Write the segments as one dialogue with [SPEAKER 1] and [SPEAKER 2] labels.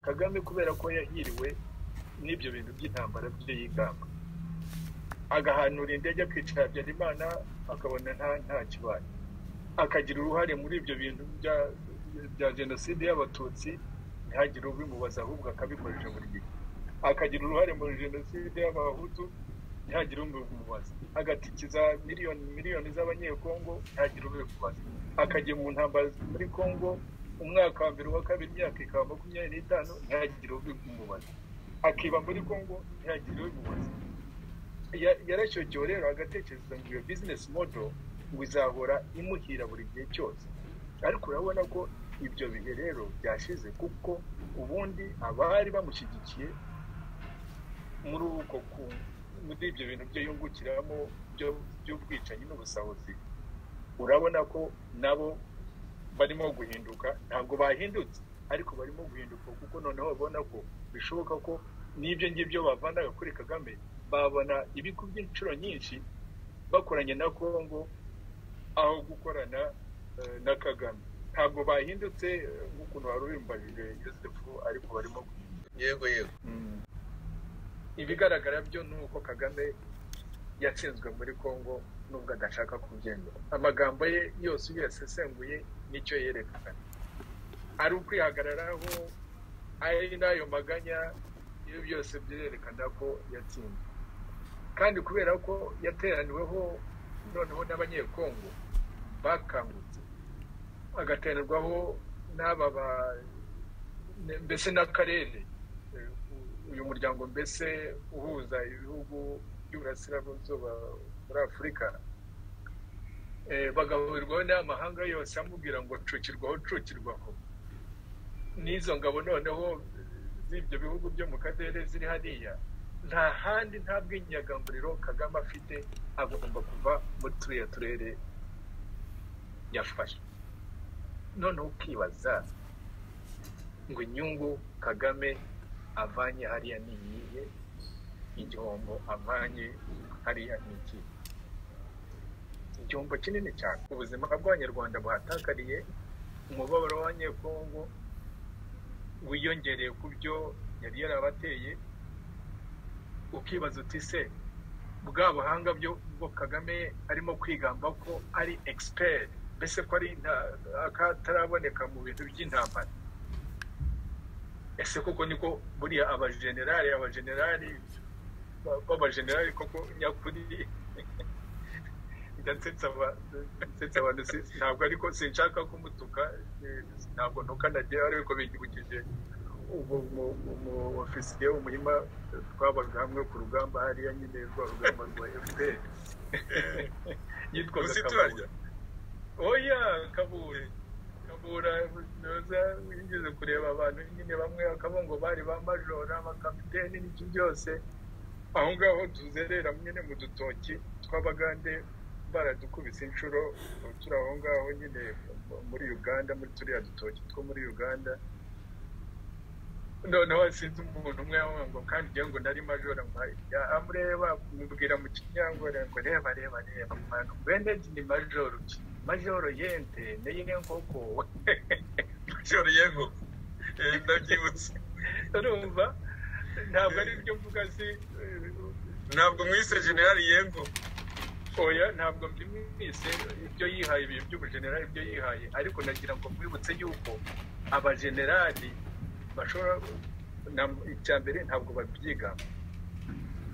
[SPEAKER 1] kagame kubera ko yahiriwe n'ibyo bintu by'intambara bye yigamba agahanura indege akicara habyarimana akabona nta kibaye akagira uruhare muri ibyo bintu bya jenoside y'abatutsi ntihagire ubimubaza ahubwo akabikoresha buri gihe akagira uruhare muri jenoside y'abahutu ntihagire ubimubaza agatikiza miliyoni miliyoni z'abanyekongo ntihagire ubimubaza akajya mu ntambara muri kongo umwaka wa mbere wa kabiri imyaka ikaba makumyabiri n'itanu ntihagire ubimubaza akiba muri kongo ntihagire ubimubaza yarashyokewe rero agatekereza ngo iyo bizinesi modo ngo izahora imuhira buri gihe cyose ariko urabona ko ibyo bihe rero byashize kuko ubundi abari bamushyigikiye muri uko muri ibyo bintu byo yungukiramo by'ubwicanyi n'ubusahuzi urabona ko nabo barimo guhinduka ntabwo bahindutse ariko barimo guhinduka kuko noneho babona ko bishoboka ko n'ibyo ngibyo bavanaga kuri kagame babona ibigo by'inshuro nyinshi bakoranye na kongo aho gukorana na kagame ntabwo bahindutse nk'ukuntu wari urimbajije yosefu ariko barimo guhinduka
[SPEAKER 2] yego yego
[SPEAKER 1] ibigaragara byo ni uko kagame yatsinzwe muri kongo nubwo adashaka kubyemera amagambo ye yose iyo yasesenguye nicyo yerekana ari ukwihagararaho ari n'ayo maganya ibyo byose byerekana ko yatsinzwe kandi kubera ko yateraniweho noneho n'abanyekongo bakangutse agatererwaho n'aba mbese n'akarere uyu muryango mbese uhuza ibihugu by'uburasirazuba muri afurika bagahurirwaho n'amahanga yose amubwira ngo cucirwaho cucirwaho n'izo ngabo noneho z'ibyo bihugu byo mu karere ziri hariya nta handi nta bw'inyagamburiro kagame afite agomba kuva muri turiya turere yafashe noneho ukibaza ngo inyungu kagame avanye hariya ni iyihe igihombo avanye hariya ni iki igihombo kinini cyane ubuzima bw'abanyarwanda buhatakariye umubabaro w'abanyekongo wiyongereye ku byo yari yarabateye ukibaza uti se bwa buhanga bwo kagame arimo kwigamba ko ari egisiperi mbese ko ari akataraboneka mu bintu by'intambara ese koko niko buriya abajenerali abajenerali b'abajenerali koko nyakuri ndatsetsa abantu ntabwo ariko sinshaka kumutuka ntabwo ntukanagira ariko bigibukije umu ofisiye w'umuhima twabaga hamwe ku rugamba hariya nyine rwa rugamba rwa fpr
[SPEAKER 2] yitwaga kabura
[SPEAKER 1] oya kabura kabura ntoza wigeze kureba abantu nyine bamwe bakaba ngo bari ba majora abakapiteni n'iki byose aho ngaho tuzerera nyine mu dutoki tw'abagande baradukubise inshuro turi aho ngaho nyine muri uganda muri turiya dutoki two muri uganda noneho sinzi umuntu umwe ngo kandi njyewe ngo nari majora ngo amureba mubwira mu kinyangore ngo reba reba reba mwana bendeji ni majoro ki majoro yente niyo nkoko
[SPEAKER 2] majoro y'inkoko ndabyibutse
[SPEAKER 1] urumva ntabwo ari byo mvuga si
[SPEAKER 2] ntabwo mwise generali y'inkoko
[SPEAKER 1] oya ntabwo mwise ibyo yihaye ibintu by'ubujenerali ibyo yihaye ariko nagira ngo mwibutse yuko abajenerali bashobora icya mbere ntabwo babyigamba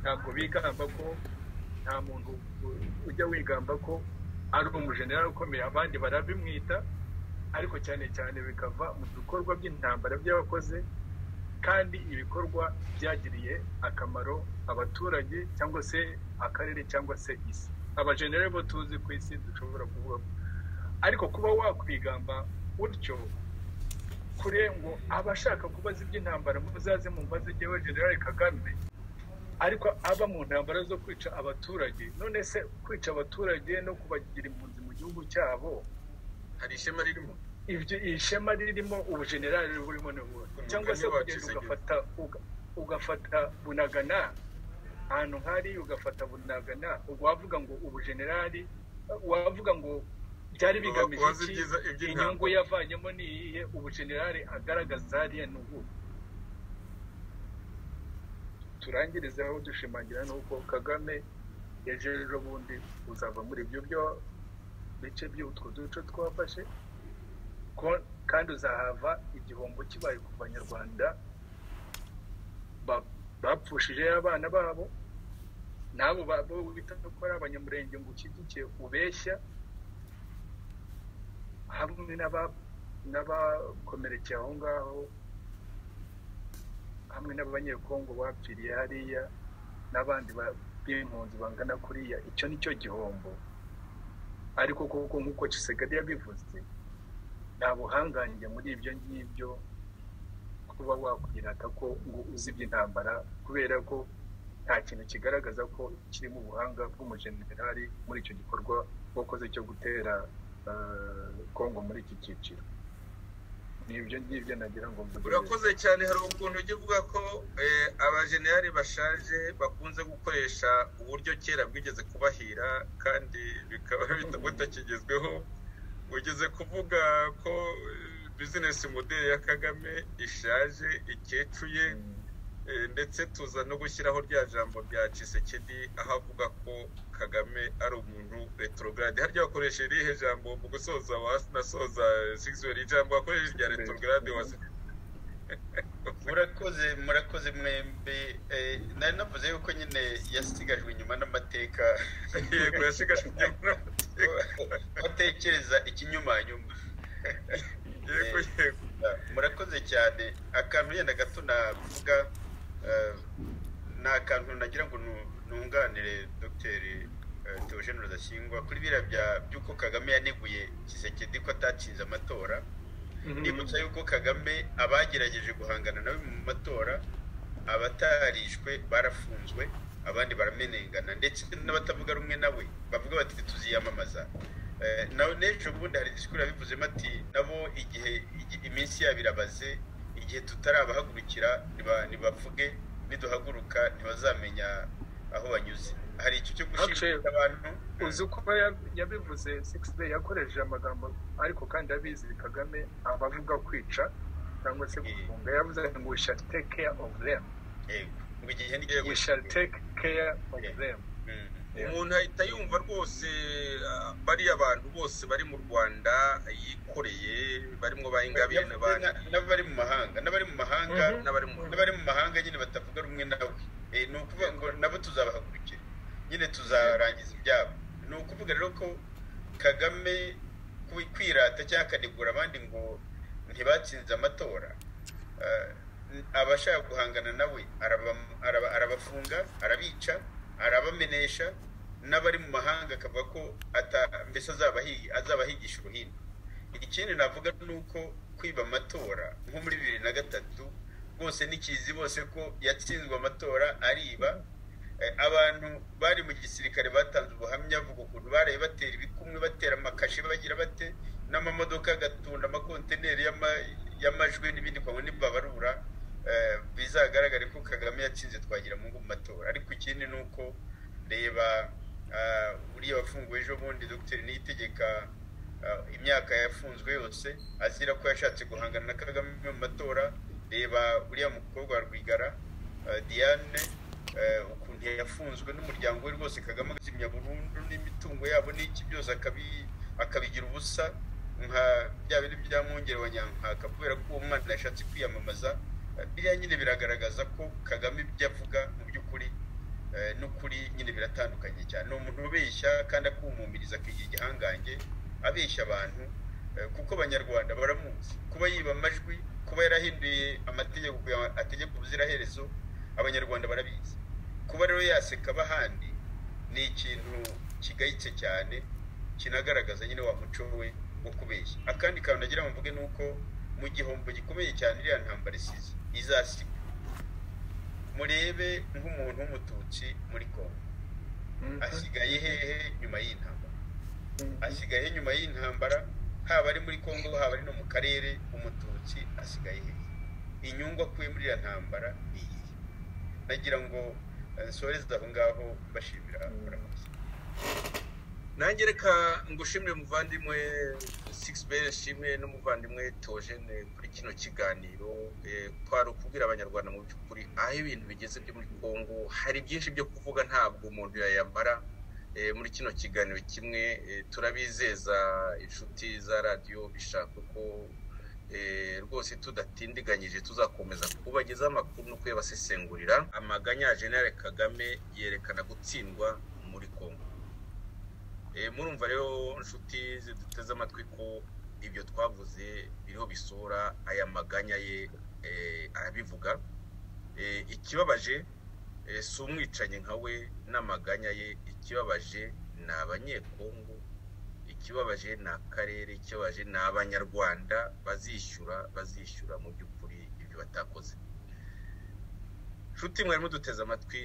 [SPEAKER 1] ntabwo bigamba ko nta muntu ujya wigamba ko ari umujenerali ukomeye abandi barabimwita ariko cyane cyane bikava mu bikorwa by'intambara by'abakoze kandi ibikorwa byagiriye akamaro abaturage cyangwa se akarere cyangwa se isi abajenerali bo tuzi ku isi dushobora kuvuga ariko kuba wakwigamba utyo kure ngo abashaka kubaza iby'intambara muzaze mumbaze njyewe generale kagame ariko aba mu ntambara zo kwica abaturage none se kwica abaturage no kubagira impunzi mu gihugu cyabo
[SPEAKER 2] hari ishema ririmo
[SPEAKER 1] ibyo ishema ririmo ubujenerali burimo n'ubundi cyangwa se kugenda ugafata ugafata bunagana ahantu hari ugafata bunagana wavuga ngo ubujenerali wavuga ngo byari bigamije iki inyungu yavanyemo ni iyihe ubujenerali agaragaza hariya ni ubu turangirizeho dushimangira nuko kagame ejo ejo bundi uzava muri ibyo byo bice by'utwo duce twafashe ko- kandi uzahava igihombo kibaye ku banyarwanda ba- bapfushije abana babo n'abo ba- bo bita ko ari abanyamurenge ngo ushyigikiye ubeshya hamwe n'aba- n'abakomerekeye aho ngaho hamwe n'abanyekongo bapfiriye hariya n'abandi ba- b'impunzi bangana kuriya icyo ni cyo gihombo ariko kuko nk'uko kisigari yabivuze nta buhangange muri ibyo ngibyo kuba wakwirata ko ngo uzi iby'intambara kubera ko nta kintu kigaragaza ko kirimo ubuhanga bw'umujenerali muri icyo gikorwa wakoze cyo gutera eh, kongo muri iki cyiciro ni ibyo ngibyo nagira ngo mvuge.
[SPEAKER 2] urakoze cyane hari ukuntu ujya uvuga ko eh, abajenerali bashaje bakunze gukoresha uburyo kera bwigeze kubahira kandi bikaba bita- butakigezweho ugeze kuvuga ko eh, bizinesi modeli ya kagame ishaje ikecuye
[SPEAKER 1] Mm.
[SPEAKER 2] Eh, ndetse tuza no gushyiraho rya jambo rya Tshisekedi aho avuga ko Kagame ari umuntu retrograde harya wakoresha irihe jambo mu gusoza wasi nasoza sixwell ijambo wakoresha rya retrograde wasi
[SPEAKER 3] murakoze murakoze mwembe Eh, nari navuze yuko nyine yasigajwe inyuma n'amateka
[SPEAKER 2] yego yashigashwe inyuma
[SPEAKER 3] batekereza ikinyumanyuma
[SPEAKER 2] yego yego
[SPEAKER 3] murakoze cyane akantu yenda gato navuga eh, ni akantu nagira ngo nu- nunganire dogiteri eh, Theogene Rudasingwa kuri biriya bya- by'uko Kagame yaneguye Tshisekedi ko atatsinze amatora nibutsa yuko kagame abagerageje guhangana nawe mu matora abatarishwe barafunzwe abandi baramenengana ndetse n'abatavuga rumwe nawe bavuga bati tuziyamamaza Eh, nawe n'ejo bundi hari disikuru yabivuzemo ati nabo igihe igi- iminsi yabo irabaze igihe tutarabahagurukira niba- nibavuge niduhaguruka ntibazamenya aho banyuze hari icyo cyo gushimira
[SPEAKER 1] Actually,
[SPEAKER 3] abantu
[SPEAKER 1] uzi uko ya- yabivuze six day yakoresheje amagambo ariko kandi abizi kagame abavuga kwica cyangwa se gufunga yavuze ngo we shall take care of them
[SPEAKER 3] yego ngo igihe ni
[SPEAKER 1] we shall take care of them
[SPEAKER 3] Mm.
[SPEAKER 2] umuntu ahita yumva rwose ah, bariya bantu bose bari mu Rwanda yikoreye barimo ba Ingabire n'abandi
[SPEAKER 3] Na- n'abari mu mahanga n'abari mu mahanga
[SPEAKER 1] Mhm.
[SPEAKER 2] n'abari mu
[SPEAKER 3] n'abari mu mahanga nyine batavuga rumwe nawe Eh, ni ukuvuga ngo nabo tuzabahagurukira nyine tuzarangiza ibyabo ni ukuvuga rero ko kagame kwi- kwirata cyangwa akanegura abandi ngo ntibatsinze amatora eh, abashaka guhangana nawe araba- araba- arabafunga arabica arabamenesha n'abari mu mahanga akavuga ko ata- mbese azabahi- azabahigisha uruhindu ikindi navuga ni uko kwiba amatora nko muri bibiri na gatatu rwose n'ikizi bose ko yatsinzwe amatora ariba Eh, abantu bari mu gisirikare batanze ubuhamya vuga ukuntu baraye batera ibikumwe batera amakashi bagira bate n'amamodoka agatunda amakontineri y'ama- y'amajwi n'ibindi kwa ntibabarura eh, bizagaragare ko kagame yatsinze twagira mu matora ariko ikindi ni uko reba ah, uriya wafunguwe ejo bundi dogiteri niyitegeka ah, imyaka yafunzwe yose azira ko yashatse guhangana na kagame mu matora reba uriya mukobwa wa rwigara ah, diane eh, ukuntu yafunzwe n'umuryango we rwose kagame agazimya burundu n'imitungo yabo n'iki byose akabi- akabigira ubusa nka bya bindi bya mwongere wa nyankaka kubera ko uwo mwana yashatse kwiyamamaza Eh, biriya nyine biragaragaza ko kagame ibyo avuga mu by'ukuri eh, n'ukuri nyine biratandukanye cyane ni umuntu ubeshya kandi akumumiriza akigira igihangange abeshya abantu eh, kuko abanyarwanda baramuzi kuba yiba amajwi kuba yarahinduye amategeko kugira- ategeka ubuziraherezo abanyarwanda barabizi kuba rero yaseka abahandi ni ikintu kigayitse cyane kinagaragaza nyine wa muco we wo kubeshya akandi kantu nagira ngo mvuge ni uko mu gihombo gikomeye cyane iriya ntambara isize izasiga murebe nk'umuntu w'umututsi muri kongo asigaye hehe nyuma y'intambara asigaye nyuma y'intambara haba ari muri kongo haba ari no mu karere umututsi asigaye hehe inyungu akuye muri iriya ntambara ni iyihe nagira ngo eh, nsoreze aho ngaho mbashimira murakoze
[SPEAKER 2] nange reka ngushimire muvandimwe sigisi be shimwe n'umuvandimwe tojene kuri kino kiganiro eh, kwari ukubwira abanyarwanda mu by'ukuri aho ibintu bigeze byo muri kongo hari byinshi byo kuvuga ntabwo umuntu yayamara eh, muri kino kiganiro kimwe eh, turabizeza inshuti za radiyo bishaka ko eh, rwose tudatindiganyije tuzakomeza kubagezaho amakuru no kuyabasesengurira amaganya ya jenera kagame yerekana gutsindwa muri kongo Eh, murumva rero inshuti ziduteze amatwi ko ibyo twavuze biriho bisura aya maganya ye eh, arabivuga Eh, ikibabaje eh, si umwicanyi nka we n'amaganya ye ikibabaje ni abanyekongo ikibabaje ni akarere ikibabaje ni abanyarwanda bazishyura bazishyura mu by'ukuri ibyo batakoze nshuti mwari muduteze amatwi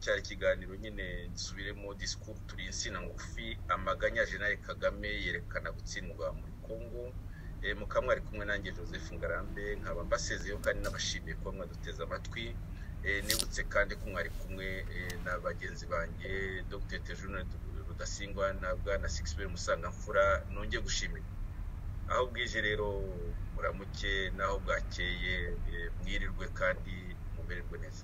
[SPEAKER 2] cyari ikiganiro nyine gisubiremo disikuru turi insina ngufi amaganya ya jenali kagame yerekana gutsindwa muri kongo Eh, mukaba mwari kumwe nanjye joseph ngarambe nkaba mbasezeyo kandi n'abashimiye kuba mwaduteze amatwi Eh, nibutse kandi ko mwari kumwe eh, na bagenzi banjye dr tejune rudasingwa na bwana sixbel musangamfura nongeye gushimira aho bwije rero muramuke n'aho bwakeye eh, mwirirwe kandi mumererwe neza